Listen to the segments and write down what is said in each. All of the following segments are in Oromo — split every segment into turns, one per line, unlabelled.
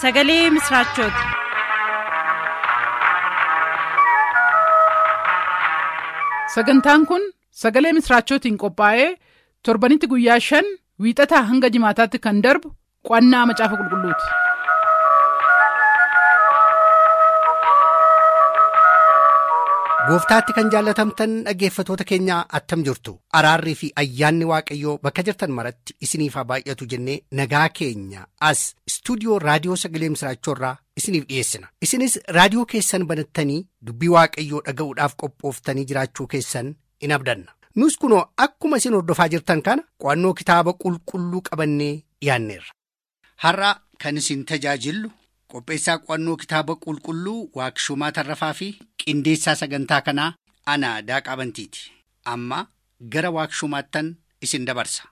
sagalee misiraachooti.
sagantaan kun sagalee misiraachootiin qophaa'ee torbanitti guyyaa shan wiixataa hanga jimaataatti kan darbu qo'annaa macaafa qulqulluuti.
gooftaatti kan jaallatamtan dhaggeeffatoota keenyaa attam jirtu araarrii fi ayyaanni waaqayyoo bakka jirtan maratti isiniif haa baay'atu jennee nagaa keenya as istuudiyoo raadiyoo sagalee misiraachoorraa isiniif dhiyeessina isinis raadiyoo keessan banattanii dubbii waaqayyoo dhaga'uudhaaf qophooftanii jiraachuu keessan in abdanna nus kunoo akkuma isin hordofaa jirtan kana qo'annoo kitaaba qulqulluu qabannee dhiyaanneerra. har'a kan isin tajaajillu qopheessaa qo'annoo kitaaba qulqulluu waaqshumaa tarrafaa fi qindeessaa sagantaa kanaa ana daaqaa bantiiti amma gara waaqshumaattan isin dabarsa.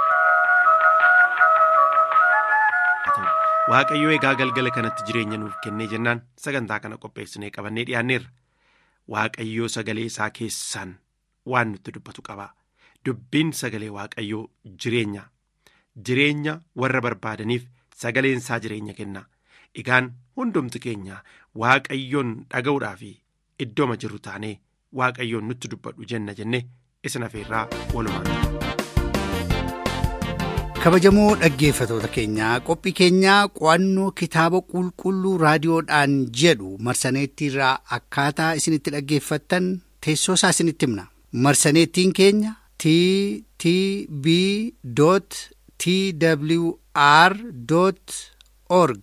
waaqayyoo egaa galgala kanatti jireenya nuuf kennee jennaan sagantaa kana qopheessinee qabannee dhiyaanneerra waaqayyoo sagalee isaa keessaan waan nutti dubbatu qaba dubbiin sagalee waaqayyoo jireenya jireenya warra barbaadaniif sagaleen isaa jireenya kenna egaan hundumti keenya waaqayyoon dhaga'uudhaaf iddooma jirru taanee waaqayyoon nutti dubbadhu jenna jenne isin afeerraa walumaan.
kabajamoo dhaggeeffatoota keenyaa qophii keenyaa qo'annoo kitaaba qulqulluu raadiyoodhaan jedhu marsaneettiirraa akkaataa isinitti dhaggeeffattan teessoo isaa isinitti himna marsaneettiin keenya t t b t w r org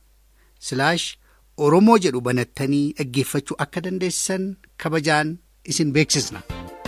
oromoo jedhu banattanii dhaggeeffachuu akka dandeessan kabajaan isin beeksisna.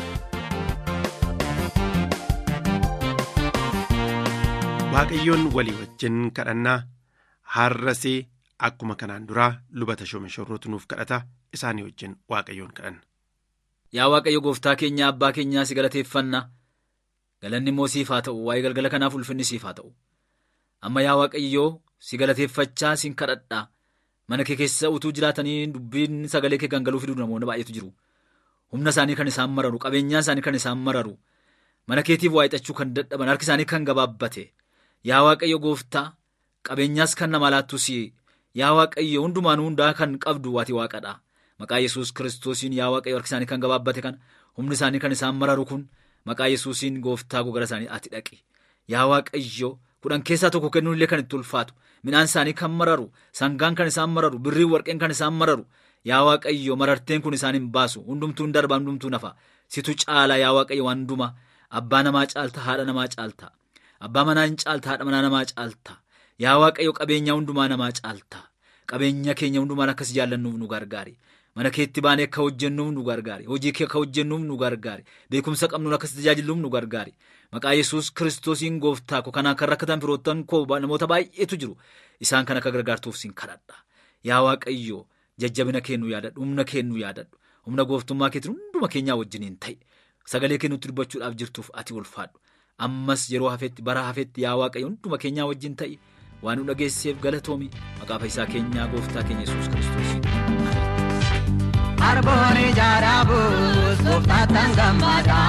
waaqayyoon walii wajjin kadhannaa har'asee akkuma kanaan duraa lubata shoomeshorrootu nuuf kadhata isaanii wajjin waaqayyoon kadhanna.
Yaa waaqayyo gooftaa keenya abbaa keenyaa si galateeffanna galanni immoo siif haa ta'u waa'ee galgala kanaaf ulfinni siif haa ta'u amma yaa waaqayyoo si galateeffachaa sin kadhadhaa mana kee keessa utuu jiraatanii dubbiin sagalee kee gangaluu fiduu namoonni baay'eetu jiru humna isaanii kan isaan mararu qabeenyaa isaanii kan isaan mararu mana keetiif waa'ixachuu kan dadhaban harki isaanii kan gabaabbate. Yaa Waaqayyo gooftaa qabeenyaas kan nama laattus yaa Waaqayyo hundumaan hundaa kan qabdu waati waaqadha maqaa yesus kiristoosiin yaa Waaqayyo harki isaanii kan gabaabbate kan humni isaanii kan isaan mararu kun maqaa yesuusiin gooftaa gogara isaanii ati dhaqi yaa Waaqayyo kudhan keessaa tokko kennuun illee kan itti ulfaatu midhaan isaanii kan mararu sangaan kan isaan mararu birrii warqeen kan isaan mararu yaa Waaqayyo mararteen kun isaan hin baasu hundumtuun darba hundumtuu nafa situ caala yaa Waaqayyo waan hundumaa abbaa namaa caalta haadha namaa caalta. Abbaa manaa hin caalta haadha manaa namaa caalta yaa waaqayyo qabeenya hundumaa namaa caalta qabeenya keenya hundumaan akkas jaallannuuf nu gargaari mana keetti baanee akka hojjennuuf nu gargaari hojii kee akka hojjennuuf nu gargaari beekumsa qabnuun akkas tajaajilluuf nu gargaari maqaa yesus kiristoosiin gooftaa ko kanaan kan rakkatan firoottan koo namoota baay'eetu jiru isaan kan akka gargaartuuf sin kadhadha yaa waaqayyo jajjabina kennu yaadadhu humna kennu yaadadhu humna gooftummaa keetiin hunduma keenyaa wajjiniin ta'e sagalee kennutti dubbachuudhaaf jirtuuf ati ulfaadhu. ammas yeroo hafetti bara hafetti yaa waaqayyo hunduma keenyaa wajjin ta'i waan nu dhageesseef galatoomi maqaa fayyisaa keenyaa gooftaa keenya yesus kiristoosiin.
Arboon ijaaraabus gooftaatan gammada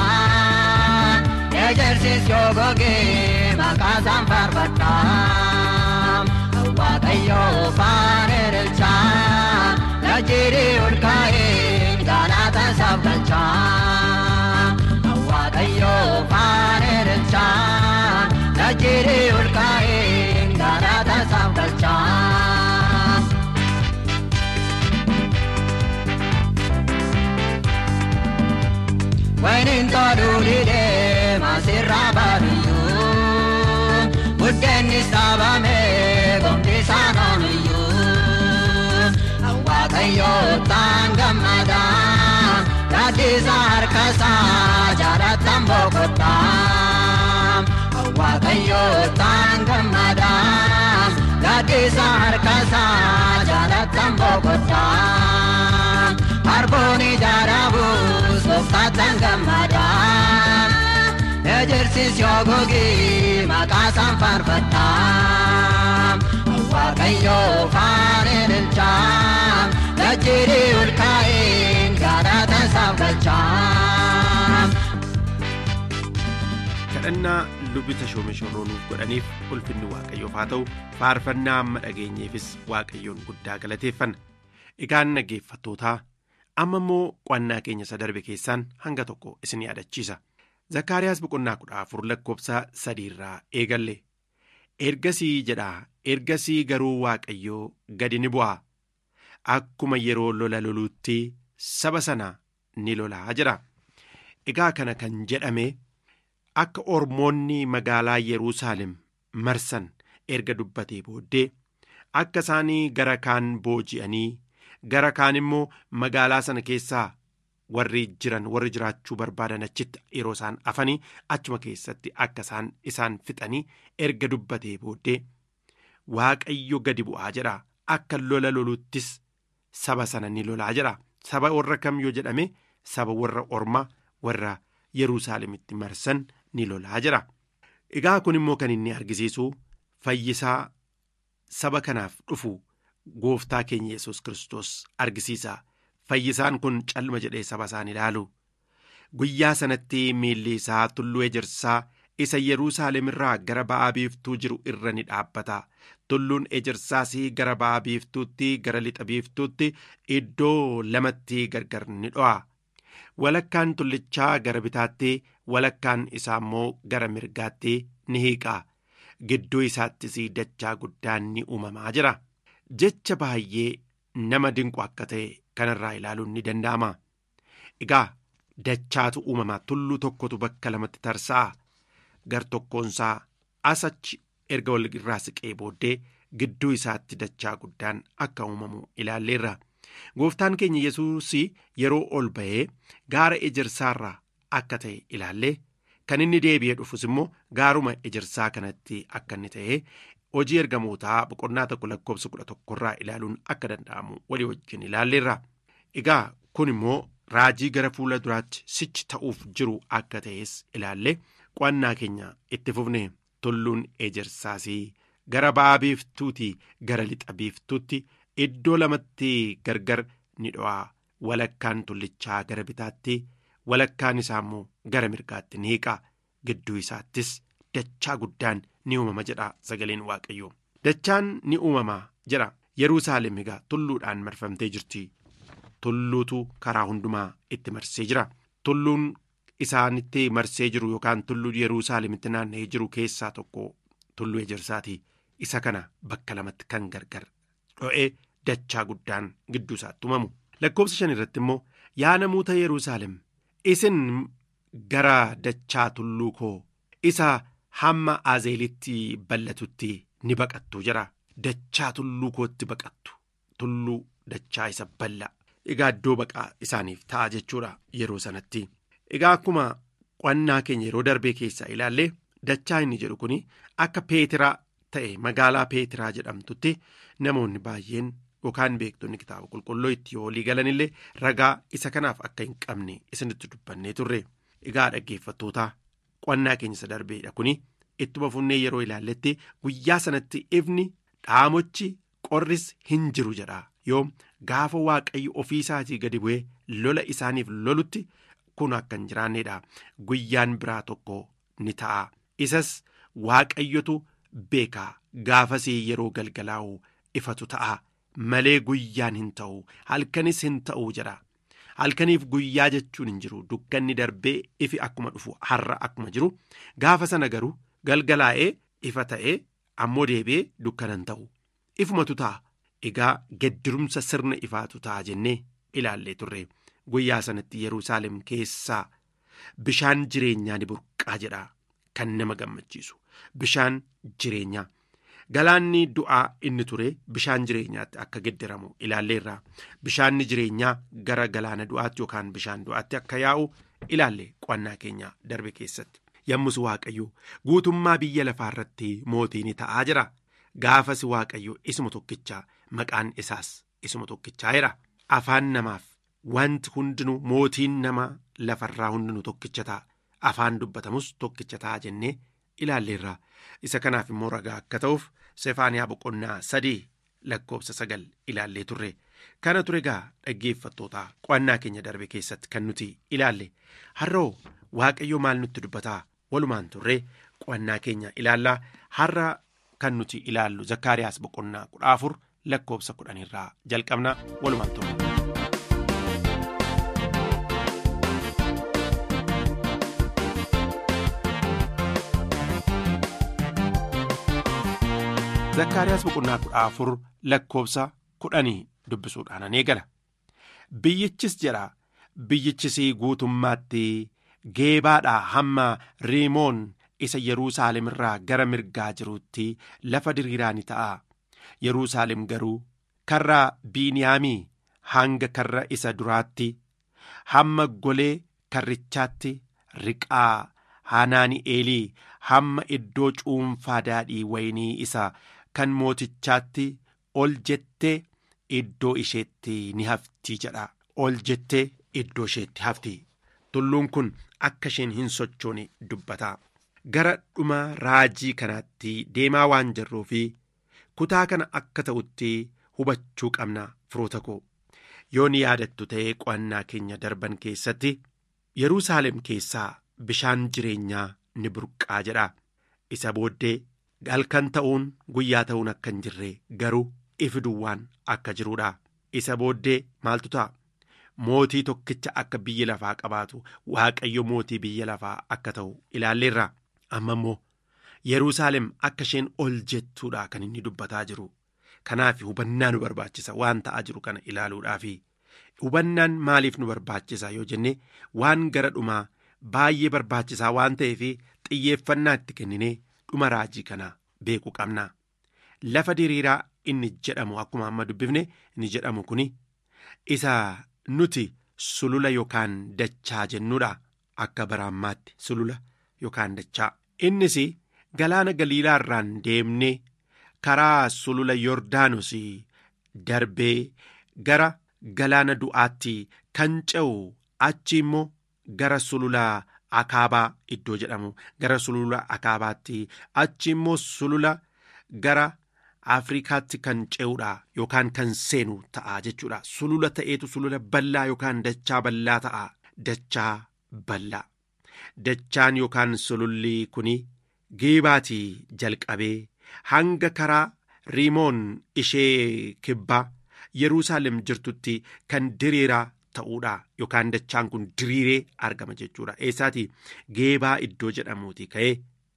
ejersis yoo gogee maqaasaan faarfadha waaqayyoo faana ilcha lajjirii ol kaa'ee galataan isaaf galcha waaqayyoo faana ilcha lajjirii ol kaa'ee galataan isaaf galcha. Wayiniin toluu didee maasirraa baadiyyaa buddeenni saabamee gomti isaan ooluyyuu waaqayyoo taan gammada gaaddiisa harkasaa jaalatan boqotaa waaqayyoo taan gammada gaaddiisa harkasaa jaalatan boqotaa arboon ijaaraabus gooftaatan gammada ejersis yoo gogee maqaasaan faarfadha waaqayyoo faana ilcha lajjirii ol kaa'een gaadhaatan isaaf galcha.
kadhannaa lubbi tashoome shorroo nuuf godhaniif ulfinni waaqayyoof haa ta'u faarfannaa amma dhageenyeefis waaqayyoon guddaa galateeffanna egaan dhaggeeffattootaa amma immoo qo'annaa keenya isa darbe keessaan hanga tokko isin yaadachiisa zakkaariyaas boqonnaa kudha afur lakkoobsa sadiirraa eegalle ergasii jedhaa ergasii garuu waaqayyoo gadi ni bu'a akkuma yeroo lola loluutti saba sana ni lolaa jedha egaa kana kan jedhame akka ormoonni magaalaa Yerusaalem marsan erga dubbatee booddee akka isaanii gara kaan booji'anii gara kaan immoo magaalaa sana keessaa warri jiran warri jiraachuu barbaadan achitti yeroo isaan afanii achuma keessatti akka isaan isaan fixanii erga dubbatee booddee waaqayyo gadi bu'aa jedha akka lola loluttis saba sana ni lolaa jedha saba warra kam yoo jedhame saba warra ormaa warra Yerusaalemitti marsan ni lolaa jira. Egaa kun immoo kan inni argisiisu fayyisaa saba kanaaf dhufu gooftaa keenya yesus Kiristoos argisiisa. Fayyisaan kun calma jedhee saba isaan ilaalu. Guyyaa sanatti miilli isaa tulluu ejersaa isa Yerusaalem irraa gara ba'aa biiftuu jiru irra ni dhaabbata. Tulluun ejersaas gara ba'aa biiftuutti gara lixa biiftuutti iddoo lamatti gargar ni dho'a. walakkaan tullichaa gara bitaatti walakkaan isaa immoo gara mirgaatti ni hiiqa gidduu isaattis dachaa guddaan ni uumamaa jira jecha baay'ee nama dinqu akka ta'e kanarraa ilaaluun ni danda'ama egaa dachaatu uumamaa tulluu tokkotu bakka lamatti tarsa'a gar tokkoonsaa asachi erga wal irraa siqee booddee gidduu isaatti dachaa guddaan akka uumamu ilaalleerra. gooftaan keenya yesuus yeroo ol ba'ee gaara ejersaarraa akka ta'e ilaallee kan inni deebi'ee dhufus immoo gaaruma ejersaa kanatti akka inni ta'e hojii ergamootaa boqonnaa tokko lakkoobsa kudha tokkorraa ilaaluun akka danda'amu walii wajjin ilaalleerra egaa kun immoo raajii gara fuula duraatti sichi ta'uuf jiru akka ta'es ilaallee qo'annaa keenya itti fufne tulluun ejersaasii gara ba'aa biiftuutii gara lixa biiftuutti. Iddoo lamatti gargar ni dho'a walakkaan tullichaa gara bitaatti walakkaan isaa immoo gara mirgaatti ni hiiqa gidduu isaattis dachaa guddaan ni uumama jedha sagaleen waaqayyoo dachaan ni uumama jedha Yerusaalem egaa tulluudhaan marfamtee jirti tulluutu karaa hundumaa itti marsee jira tulluun isaanitti marsee jiru yookaan tulluu Yerusaalemitti naanna'ee jiru keessaa tokko tulluu ejersaati isa kana bakka lamatti kan gargar dho'ee. dachaa guddaan gidduu isaatti uumamu lakkoobsa shan irratti immoo yaa namoota Yerusaalem isin gara dachaa tulluu koo isa hamma azeelitti bal'atutti ni baqattu jira dachaa tulluu kootti baqattu tulluu dachaa isa bal'a egaa iddoo baqaa isaaniif ta'a jechuudha yeroo sanatti egaa akkuma qo'annaa keenya yeroo darbee keessaa ilaallee dachaa inni jedhu kun akka peetiraa ta'e magaalaa peetiraa jedhamtutti namoonni baay'een. yookaan beektonni kitaaba qulqulluu itti walii galanillee ragaa isa kanaaf akka hin qabne isinitti dubbannee turre egaa dhaggeeffattoota qo'annaa keenya isa darbeedha kuni ittuma fufnee yeroo ilaalletti guyyaa sanatti ifni dhaamochi qorris hin jiru jedha yoo gaafa waaqayyo ofii isaatii gadi bu'ee lola isaaniif lolutti kun akka hin jiraanneedha guyyaan biraa tokko ni ta'a isas waaqayyotu beekaa gaafasii yeroo galgalaa'u ifatu ta'a. malee guyyaan hin ta'u halkanis hin ta'u jedha halkaniif guyyaa jechuun hin jiru dukkanni darbee ifi akkuma dhufu har'a akkuma jiru gaafa sana garuu galgalaa'ee ifa ta'ee ammoo deebi'ee dukkana hin ta'u ifumatu ta'a egaa geddirumsa sirna ifaatu ta'a jennee ilaallee turre guyyaa sanatti yerusaalem keessaa bishaan jireenyaa ni burqaa jedha kan nama gammachiisu bishaan jireenyaa. Galaanni du'aa inni ture bishaan jireenyaatti akka geddiramu ilaalleerra bishaanni jireenyaa gara galaana du'aatti yookaan bishaan du'aatti akka yaa'u ilaalle qo'annaa keenya darbe keessatti yommus waaqayyo guutummaa biyya lafaa irratti mootii ni ta'aa jira gaafas waaqayyo isuma tokkichaa maqaan isaas isuma tokkichaa jedha afaan namaaf wanti hundinuu mootiin nama lafarraa hundinuu tokkicha ta'a afaan dubbatamus tokkicha ta'a jennee ilaalleerra isa kanaaf immoo ragaa akka ta'uuf sefaaniyaa boqonnaa sadii lakkoobsa sagal ilaallee turre kana ture gaa dhaggeeffattoota qo'annaa keenya darbe keessatti kan nuti ilaalle har'oo waaqayyo maal nutti dubbataa walumaan turree qo'annaa keenya ilaallaa har'a kan nuti ilaallu zakkaariyaas boqonnaa kudha afur lakkoobsa kudhanirraa jalqabna walumaan turre. zakkaariyaas boqonnaa kudha afur lakkoobsa kudhanii dubbisuudhaan an eegala biyyichis jedha biyyichis guutummaatti geebaadhaa hamma riimoon isa yerusaalem irraa gara mirgaa jiruutti lafa diriiraa ni ta'a yerusaalem garuu karra biiniyaamii hanga karra isa duraatti hamma golee karrichaatti riqaa hanaani'eelii hamma iddoo cuunfaa daadhii waynii isa kan mootichaatti ol jettee iddoo isheetti ni hafti jedha ol jettee iddoo isheetti hafti tulluun kun akka isheen hin sochoone dubbata gara dhuma raajii kanaatti deemaa waan jirruu fi kutaa kana akka ta'utti hubachuu qabna firoota koo yoo ni yaadattu ta'ee qo'annaa keenya darban keessatti yerusaalem keessaa bishaan jireenyaa ni burqaa jedha isa booddee halkan ta'uun guyyaa ta'uun akka hin jirre garuu ifi duwwaan akka jiruudha isa booddee maaltu ta'a mootii tokkicha akka biyya lafaa qabaatu waaqayyo mootii biyya lafaa akka ta'u ilaalleerra amma immoo yerusaalem akka isheen ol jettuudha kan inni dubbataa jiru kanaaf hubannaa nu barbaachisa waan ta'aa jiru kana ilaaluudhaafi hubannaan maaliif nu barbaachisa yoo jenne waan gara dhumaa baay'ee barbaachisaa waan ta'eef xiyyeeffannaa itti kenninee dhuma raajii kana beekuu qabna lafa diriiraa inni jedhamu akkuma amma dubbifne inni jedhamu kun isa nuti sulula yookaan dachaa jennuudha akka baraammaatti sulula yookaan dachaa innis galaana galiilaa irraan deemnee karaa sulula yordaanos darbee gara galaana du'aatti kan ce'u achi immoo gara sulula akaabaa iddoo jedhamu gara sulula akaabaatti achi immoo sulula gara afrikaatti kan ce'uudha yookaan kan seenu ta'a jechuudha sulula ta'eetu sulula bal'aa yookaan dachaa bal'aa ta'a dachaa bal'aa dachaan yookaan sululli kun geebaatii jalqabee hanga karaa riimoon ishee kibbaa yerusaalem jirtutti kan diriiraa ta'uudha yookaan dachaan kun diriiree argama jechuudha eessaati geebaa iddoo jedhamuuti ka'ee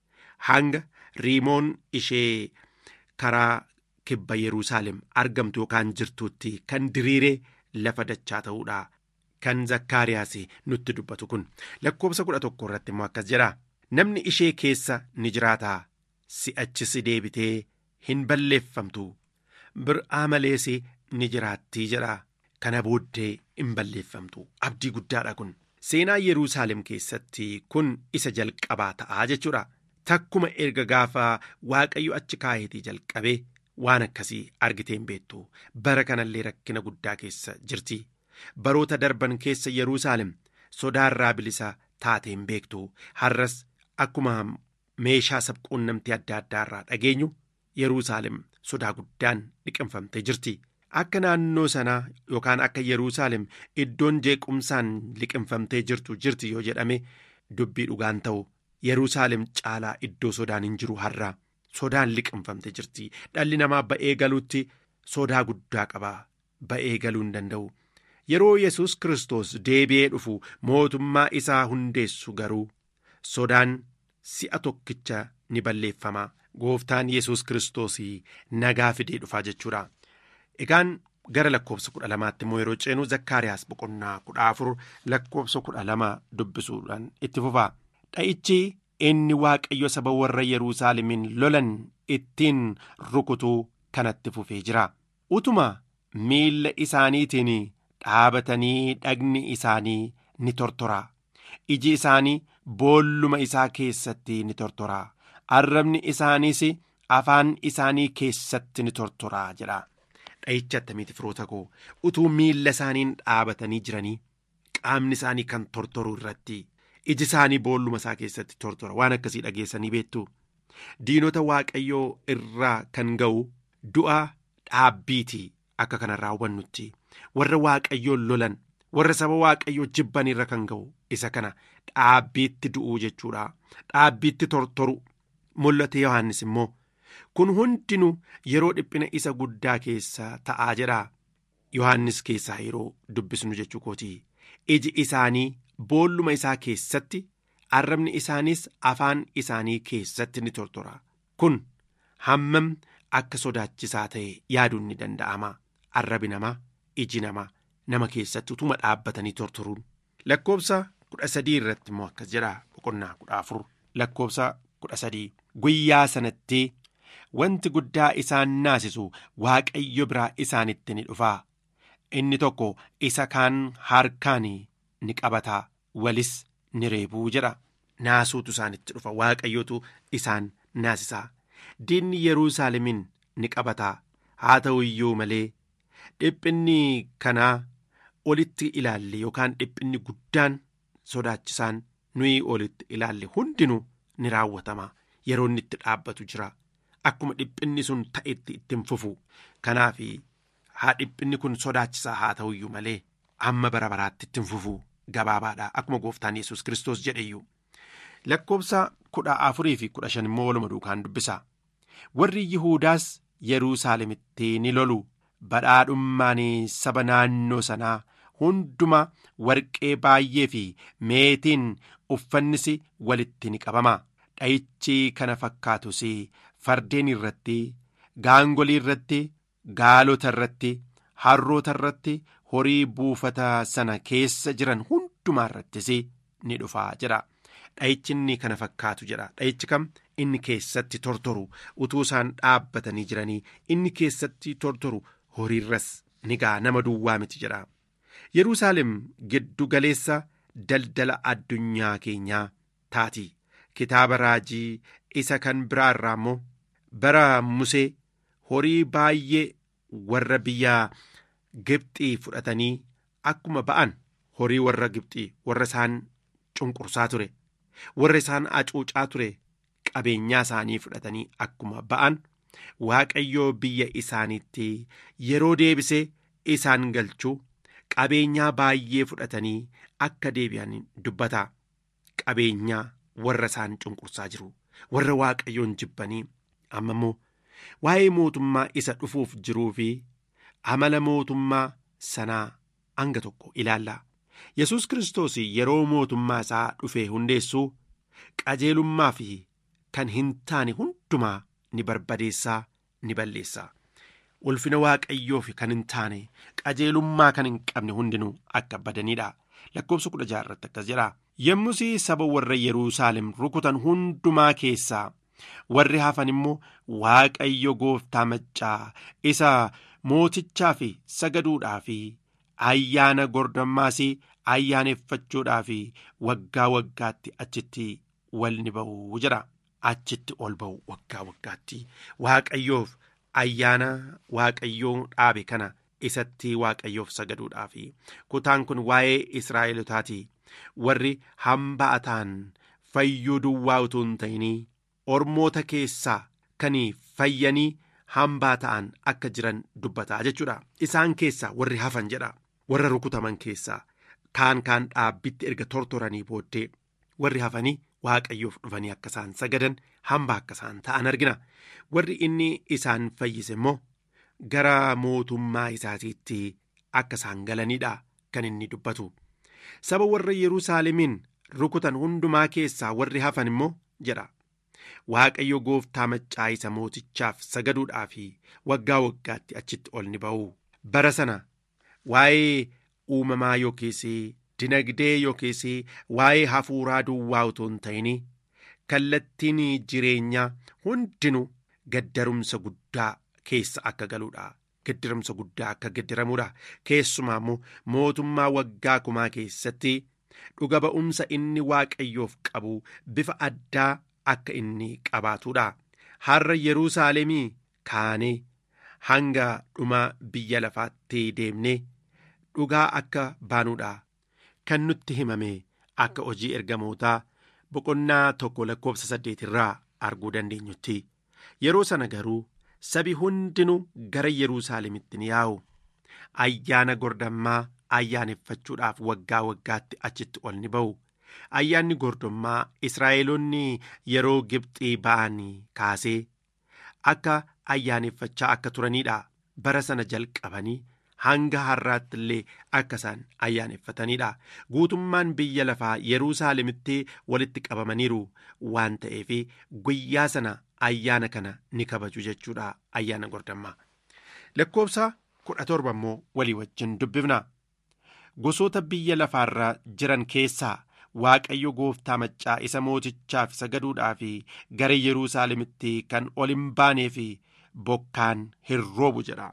hanga riimoon ishee karaa kibba yerusaalem argamtu yookaan jirtutti kan diriiree lafa dachaa ta'uudha kan zakkaariyaas nutti dubbatu kun lakkoobsa kudha tokko irratti immoo akkas jedha namni ishee keessa ni jiraata si'achis deebitee hin balleeffamtu bir'aa malees ni jiraattii jedha kana booddee hin balleeffamtu abdii guddaadha kun seenaa yerusaalem keessatti kun isa jalqabaa ta'aa jechuudha takkuma erga gaafa waaqayyo achi kaayetii jalqabee waan akkasii argitee hin beektu bara kanallee rakkina guddaa keessa jirti baroota darban keessa yerusaalem sodaarraa bilisa taatee hin beektu har'as akkuma meeshaa sabquunnamtii adda addaarraa dhageenyu yerusaalem sodaa guddaan liqinfamtee jirti. akka naannoo sanaa yookaan akka yerusaalem iddoon jeequmsaan liqinfamtee jirtu jirti yoo jedhame dubbii dhugaan ta'u yerusaalem caalaa iddoo sodaan hin jiru har'aa sodaan liqinfamtee jirti dhalli namaa ba'ee galuutti sodaa guddaa qaba ba'ee galuu hin danda'u yeroo yesus kristos deebi'ee dhufu mootummaa isaa hundeessu garuu sodaan si'a tokkicha ni balleeffama gooftaan yesus kristos nagaa fidee dhufaa jechuudha. Egaan gara lakkoobsa kudha lamaatti immoo yeroo ceenu zakkaariyaas boqonnaa kudha afur lakkoobsa kudha lama dubbisuudhaan itti fufa. Dha'ichi inni waaqayyo saba warra Yerusaalemiin lolan ittiin rukutuu kanatti fufee jira. Utuma miilla isaaniitiin dhaabatanii dhagni isaanii ni tortora. Iji isaanii boolluma isaa keessatti ni tortora. Arrabni isaaniis afaan isaanii keessatti ni tortora jedha. dha'icha attamiiti firoota koo utuu miilla isaaniin dhaabatanii jiranii qaamni isaanii kan tortoru irratti iji isaanii boolluma isaa keessatti tortora waan akkasii dhageessanii beektu diinota waaqayyoo irraa kan ga'u du'a dhaabbiiti akka kanarraa hubannutti warra waaqayyoon lolan warra saba waaqayyoo jibbanirra kan ga'u isa kana dhaabbiitti du'uu jechuudha dhaabbiitti tortoru mul'ate yohannis immoo kun hundinuu yeroo dhiphina isa guddaa keessa ta'aa jedha yohannis keessaa yeroo dubbisnu jechuu kooti iji isaanii boolluma isaa keessatti arrabni isaaniis afaan isaanii keessatti ni tortora kun hammam akka sodaachisaa ta'e yaaduun ni danda'ama arrabi namaa iji namaa nama keessatti utuma dhaabbatanii tortoruun lakkoobsa kudha sadii irratti immoo akkas jedha boqonnaa kudha afur lakkoobsa kudha sadii guyyaa sanatti wanti guddaa isaan naasisu waaqayyo biraa isaanitti ni dhufaa inni tokko isa kaan harkaan ni qabataa walis ni reebuu jedha naasuutu isaanitti dhufa waaqayyotu isaan naasisaa diinni yeruusaalemin ni qabataa haa ta'u iyyuu malee dhiphinni kanaa olitti ilaalle yookaan dhiphinni guddaan sodaachisaan nuyi olitti ilaalle hundinuu ni raawwatama yeroo inni itti dhaabbatu jira akkuma dhiphinni sun ta'etti ittiin fufu kanaaf haa dhiphinni kun sodaachisaa haa ta'u iyyuu malee amma bara baraatti ittiin fufu gabaabaadha akkuma gooftaan yesus kiristoos jedheyyuu lakkoobsa kudha afurii fi kudha shan immoo waluma duukaan dubbisa warri yihuudaas yerusaalemitti ni lolu badhaadhummaan saba naannoo sanaa hunduma warqee baay'ee fi meetiin uffannis walitti ni qabama dha'ichi kana fakkaatus fardeen irratti gaangolii irratti gaalota irratti harroota irratti horii buufata sana keessa jiran hundumaa irrattis ni dhufaa jedha dha'ichi inni kana fakkaatu jedha dha'ichi kam inni keessatti tortoru utuu isaan dhaabbatanii jiranii inni keessatti tortoru horiirras ni ga'a nama duwwaa miti jedha yerusaalem giddu galeessa daldala addunyaa keenyaa taati kitaaba raajii isa kan biraa irraa immoo bara musee horii baay'ee warra biyya gibxii fudhatanii akkuma ba'an horii warra gibxii warra isaan cunqursaa ture warra isaan acuucaa ture qabeenyaa isaanii fudhatanii akkuma ba'an waaqayyoo biyya isaaniitti yeroo deebisee isaan galchuu qabeenyaa baay'ee fudhatanii akka deebi'an dubbata qabeenyaa warra isaan cunqursaa jiru warra waaqayyoon jibbanii amma immoo waa'ee mootummaa isa dhufuuf jiruu fi amala mootummaa sanaa hanga tokko ilaalla yesus kiristoos yeroo mootummaa isaa dhufee hundeessuu qajeelummaa fi kan hin taane hundumaa ni barbadeessaa ni balleessaa ulfina waaqayyoo fi kan hin taane qajeelummaa kan hin qabne hundinuu akka badaniidha lakkoobsa kudha jaha irratti akkas jedha yommus saba warra yeruusaalem rukutan hundumaa keessaa warri hafan immoo waaqayyo gooftaa maccaa isa mootichaa fi sagaduudhaa fi ayyaana gordammaas ayyaaneffachuudhaa fi waggaa waggaatti achitti wal ni ba'u jedha achitti ol ba'u waggaa waggaatti waaqayyoof ayyaana waaqayyoo dhaabe kana isatti waaqayyoof sagaduudhaa fi kutaan kun waa'ee israa'elotaati warri hamba'ataan fayyuu duwwaa utuu hin ta'inii ormoota keessaa kan fayyanii hambaa ta'an akka jiran dubbataa jechuudha isaan keessaa warri hafan jedha warra rukutaman keessaa kaan kaan dhaabbitti erga tortoranii booddee warri hafanii waaqayyoof dhufanii akka isaan sagadan hambaa akka isaan ta'an argina warri inni isaan fayyise immoo gara mootummaa isaatiitti akka isaan galaniidha kan inni dubbatu saba warra yerusaalemiin rukutan hundumaa keessaa warri hafan immoo jedha waaqayyo gooftaa maccaa isa mootichaaf sagaduudhaa fi waggaa waggaatti achitti ol ni ba'u bara sana waa'ee uumamaa yookiis dinagdee yookiis waa'ee hafuuraa duwwaa utuu hin ta'in kallattiin jireenyaa hundinuu gaddarumsa guddaa keessa akka galuudha gaddarumsa guddaa akka gaddaramuudha keessumaa immoo mootummaa waggaa kumaa keessatti dhuga ba'umsa inni waaqayyoof qabu bifa addaa akka inni qabaatudha har'a yerusaalemii kaanee hanga dhuma biyya lafaatti deemnee dhugaa akka baanuudha kan nutti himame akka hojii ergamootaa boqonnaa tokko lakkoofsa saddeet irraa arguu dandeenyutti yeroo sana garuu sabi hundinuu gara yerusaalemitti ni yaa'u ayyaana gordammaa ayyaaneffachuudhaaf waggaa waggaatti achitti ol ni ba'u. Ayyaanni gordommaa Israa'eloonni yeroo Gibxii ba'anii kaasee akka ayyaaneffachaa akka turanidha. Bara sana jalqabanii hanga har'aatti illee akka isaan ayyaaneffatanidha. Guutummaan biyya lafaa Yerusaalemitti walitti qabamaniiru waan ta'eef guyyaa sana ayyaana kana ni kabaju jechuudha ayyaana gordommaa. Lakkoofsa kudha torba immoo walii wajjin dubbifna. Gosoota biyya lafaarra jiran keessaa Waaqayyo gooftaa maccaa isa mootichaaf sagaduudhaaf gara Yerusaalemitti kan ol hin baanee fi bokkaan hin roobu jedha.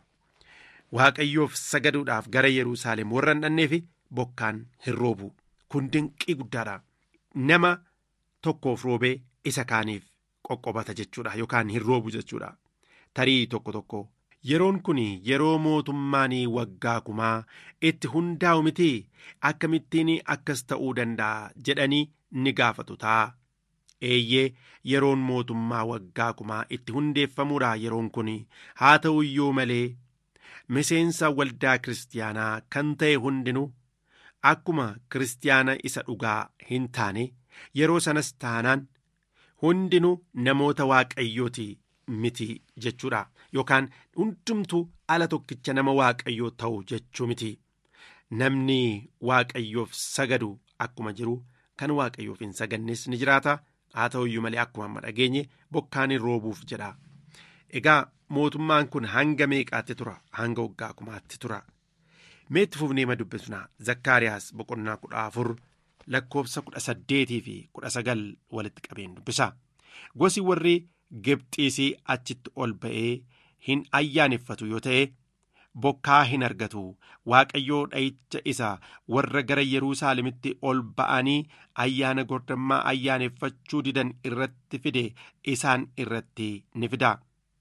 Waaqayyoof sagaduudhaaf gara Yerusaalem warra hin dhanneef bokkaan hin roobu. Kun dinqii guddaadha. Nama tokkoof roobee isa kaaniif qoqqobata jechuudha yookaan hin roobu jechuudha. Tarii tokko tokko. Yeroon kun yeroo mootummaan waggaa kumaa itti hundaa'u miti akkamittiin akkas ta'uu danda'a jedhanii ni gaafatu ta'a. Eeyyee yeroon mootummaa waggaa kumaa itti hundeeffamuudha yeroon kun haa ta'u iyyuu malee miseensa waldaa kiristaanaa kan ta'e hundinuu akkuma kiristaana isa dhugaa hin taane yeroo sanas taanaan hundinuu namoota waaqayyooti. miti jechuudha yookaan hundumtuu ala tokkicha nama waaqayyoo ta'u jechuu miti namni waaqayyoof sagadu akkuma jiru kan waaqayyoof hin sagannes ni jiraata haa ta'u iyyuu malee akkuma amma dhageenye bokkaan hin roobuuf jedha egaa mootummaan kun hanga meeqaatti tura hanga waggaa kumaatti tura meetti fufnee ma dubbisna zakkaariyaas boqonnaa kudha afur lakkoofsa kudha saddeetii fi kudha sagal walitti qabeen dubbisa gosi warri. Gibxiisii achitti ol ba'ee hin ayyaaneffatu yoo ta'e bokkaa hin argatu waaqayyoo dha'icha isa warra gara Yerusaalemitti ol ba'anii ayyaana gordammaa ayyaaneffachuu didan irratti fide isaan irratti ni fida.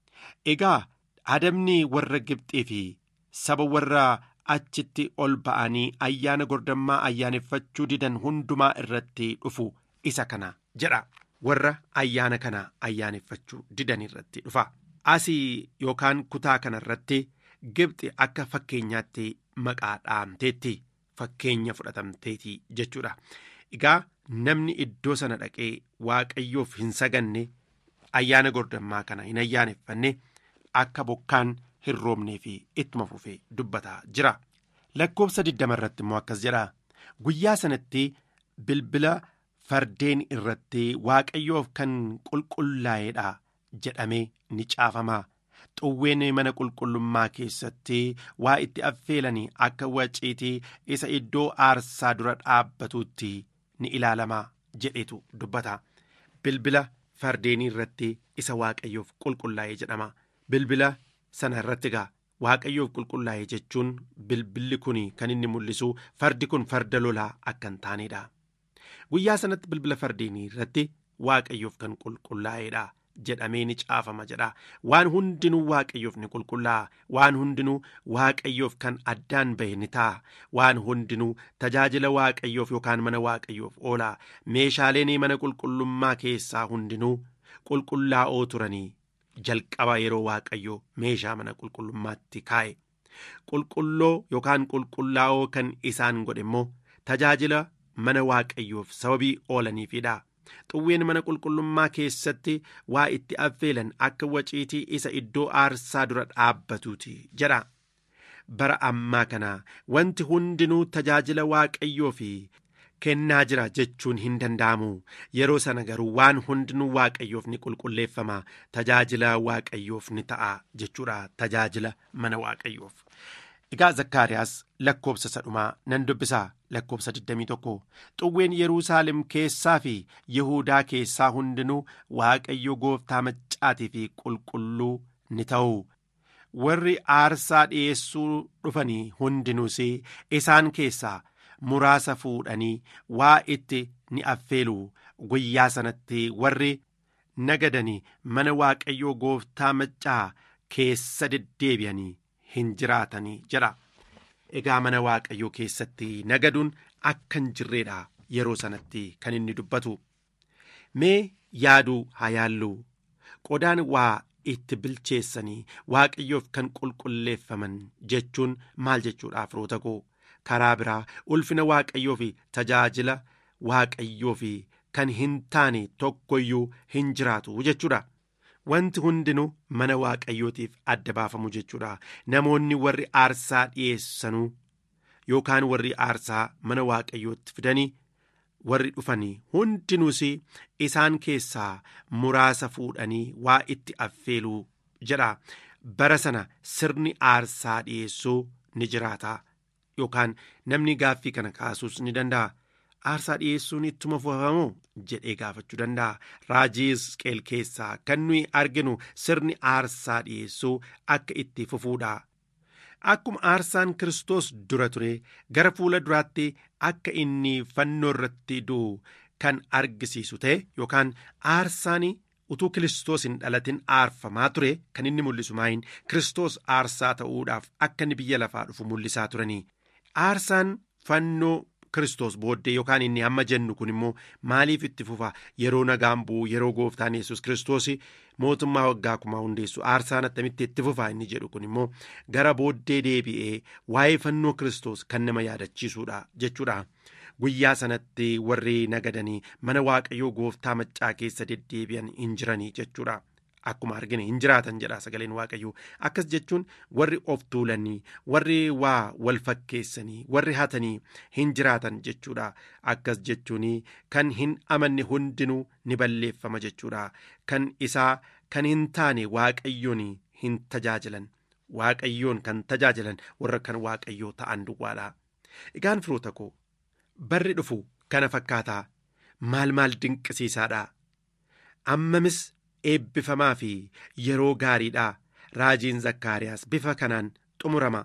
Egaa adabni warra Gibxii fi saba warra achitti ol ba'anii ayyaana gordammaa ayyaaneffachuu didan hundumaa irratti dhufu isa kana jedha. warra ayyaana kana ayyaaneffachuu didan irratti dhufa asii yookaan kutaa kana irratti gibxi akka fakkeenyaatti maqaa dhaamteetti fakkeenya fudhatamteeti jechuudha egaa namni iddoo sana dhaqee waaqayyoof hin saganne ayyaana gordammaa kana hin ayyaaneffanne akka bokkaan hin roobnee fi ittuma fufee dubbataa jira lakkoofsa diddama irratti immoo akkas jedha guyyaa sanatti bilbila. fardeen irratti waaqayyoof kan qulqullaa'eedha jedhamee ni caafama xuwween mana qulqullummaa keessatti waa itti affeelanii akka waciitii isa iddoo aarsaa dura dhaabbatuutti ni ilaalama jedhetu dubbata bilbila fardeenii irratti isa waaqayyoof qulqullaa'e jedhama bilbila sana irratti gaa waaqayyoof qulqullaa'e jechuun bilbilli kun kan inni mul'isu fardi kun farda lolaa akka hin taanedha. guyyaa sanatti bilbila fardeenii irratti waaqayyoof kan qulqullaa'eedha jedhamee ni caafama jedha waan hundinuu waaqayyoof ni qulqullaa'a waan hundinuu waaqayyoof kan addaan bahe ni ta'a waan hundinuu tajaajila waaqayyoof yookaan mana waaqayyoof oola meeshaaleen mana qulqullummaa keessaa hundinuu qulqullaa'oo turanii jalqaba yeroo waaqayyoo meeshaa mana qulqullummaatti kaa'e qulqulloo yookaan qulqullaa'oo kan isaan godhe immoo tajaajila mana waaqayyoof sababii oolaniifidha xuwween mana qulqullummaa keessatti waa itti affeelan akka waciitii isa iddoo aarsaa dura dhaabbatuuti jedha bara ammaa kana wanti hundinuu tajaajila waaqayyoo fi kennaa jira jechuun hin danda'amu yeroo sana garuu waan hundinuu waaqayyoof ni qulqulleeffama tajaajila waaqayyoof ni ta'a jechuudha tajaajila mana waaqayyoof. Egaa Zakkaariyaas lakkoobsa sadhumaa nan dubbisaa lakkoobsa 21 xuwween Yerusaalem keessaa fi Yihuudaa keessaa hundinuu Waaqayyo gooftaa maccaatii fi qulqulluu ni ta'u. Warri aarsaa dhi'eessuu dhufanii hundinuus isaan keessaa muraasa fuudhanii waa itti ni affeelu guyyaa sanatti warri nagadanii mana Waaqayyoo gooftaa maccaa keessa deddeebi'anii. hin jiraatanii jedha egaa mana waaqayyoo keessatti nagaduun akka hin jirreedha yeroo sanatti kan inni dubbatu mee yaaduu haa yaallu qodaan waa itti bilcheessanii waaqayyoof kan qulqulleeffaman jechuun maal jechuudha firoota koo karaa biraa ulfina waaqayyoo fi tajaajila waaqayyoo fi kan hin taane tokkoyyuu hin jiraatu jechuudha. Wanti hundinuu mana waaqayyootiif adda baafamu jechuudha. Namoonni warri aarsaa dhiyeessanuu yookaan warri aarsaa mana waaqayyootti fidanii warri dhufanii hundinuus isaan keessaa muraasa fuudhanii waa itti affeeluu jedha. Bara sana sirni aarsaa dhiyeessuu ni jiraata yookaan namni gaaffii kana kaasuus ni danda'a. Aarsaa dhiyeessuun ittuma fufamoo jedhee gaafachuu danda'a. Raajii Hisqeel keessaa kan nuyi arginu sirni aarsaa dhiyeessuu akka itti fufuudha. Akkuma aarsaan Kiristoos dura ture gara fuula duraatti akka inni fannoo irratti du'u kan argisiisu ta'e yookaan aarsaan utuu Kiristoos hin dhalatin aarfamaa ture kan inni mul'isu maayin Kiristoos aarsaa ta'uudhaaf akka inni biyya lafaa dhufu mul'isaa turanii. Aarsaan fannoo Kiristoos booddee yookaan inni amma jennu kun immoo maaliif itti fufa yeroo nagaan bu'u yeroo gooftaan yesus Kiristoos mootummaa waggaa kumaa hundeessu aarsaan attamitti itti fufa inni jedhu kun immoo gara booddee deebi'ee waa'ee fannoo Kiristoos kan nama yaadachiisuudha jechuudha. Guyyaa sanatti warri nagadanii mana waaqayyoo gooftaa maccaa keessa deddeebi'an hin jiranii jechuudha. Akkuma argine hin jiraatan jedha sagaleen waaqayyoo akkas jechuun warri of tuulanii warri waa wal fakkeessanii warri hatanii hin jiraatan jechuudha akkas jechuun kan hin amanne hundinuu ni balleeffama jechuudha kan isaa kan hin taane waaqayyoon hin tajaajilan waaqayyoon kan tajaajilan warra kan waaqayyoo ta'an duwwaadha. Egaan firoota koo barri dhufu kana fakkaataa maal maal dinqisiisaadha ammamis. eebbifamaa fi yeroo gaariidha raajiin zakkaariyaas bifa kanaan xumurama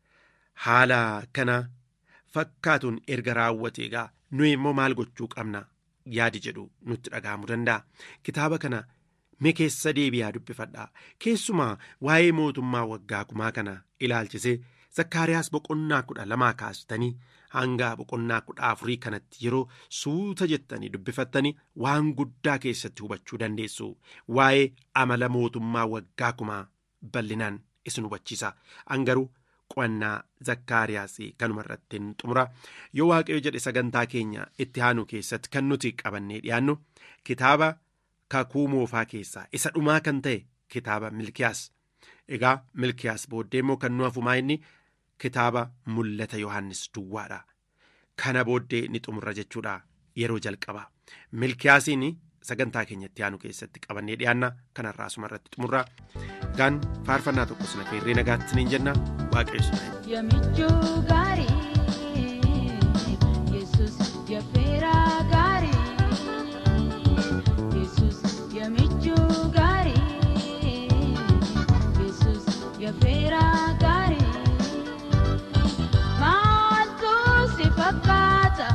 haala kana fakkaatuun erga raawwatee egaa nuyi immoo maal gochuu qabna yaadi jedhu nutti dhaga'amuu danda'a kitaaba kana mee keessa deebi'aa dubbifadha keessumaa waa'ee mootummaa waggaa kumaa kana ilaalchisee zakkaariyaas boqonnaa kudha lamaa kaastanii hanga boqonnaa kudha afurii kanatti yeroo suuta jettanii dubbifattanii waan guddaa keessatti hubachuu dandeessu waa'ee amala mootummaa waggaa kumaa bal'inaan isin hubachiisa angaruu qo'annaa zakkaariyaas kanuma irratti xumura yoo waaqayyo jedhe sagantaa keenya itti aanu keessatti kan nuti qabannee dhiyaannu kitaaba kakuu moofaa keessaa isa dhumaa kan ta'e kitaaba milkiyaas egaa milkiyaas booddee immoo kan nu hafumaa inni kitaaba mul'ata yohannis duwwaadha kana booddee ni xumurra jechuudha yeroo jalqaba milkiyaasiin sagantaa keenyatti aanu keessatti qabannee dhiyaanna kanarraa asuma irratti xumurra gaan faarfannaa tokko sina feerree nagaatti niin jenna waaqayyo
Yamichuu gaarii Yesus yaafeeraa gaarii Yesus yamichuu gaarii Yesus yaafeeraa gaarii maaltu si fakkaata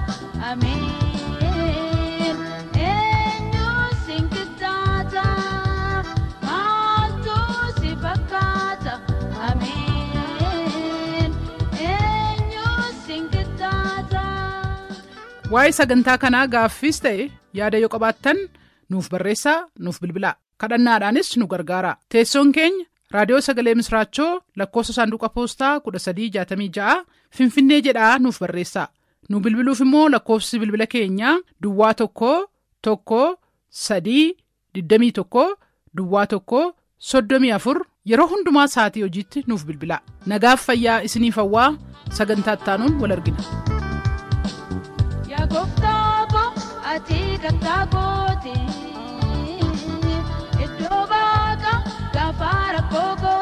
ameen eenyu si nkitaata maaltu si fakkaata ameen eenyu si nkitaata.
Waa'ee sagantaa kanaa gaaffiis ta'e yaada yoo qabaattan nuuf barreessaa nuuf bilbilaa kadhannaadhaanis nu gargaara teessoon keenya raadiyoo sagalee misraachoo lakkoofsa saanduqa poostaa 1366 finfinnee jedhaa nuuf barreessaa nu bilbiluuf immoo lakkoofsi bilbila keenyaa duwwaa tokko tokko sadii 21 duwwaa tokko 34 yeroo hundumaa sa'atii hojiitti nuuf bilbilaa nagaaf fayyaa isiniif hawwaa sagantaa ittaanuun wal argina.
Yaa gooftaa ko ati kattaa kooti iddoo baaqa gaafa rakkoo koo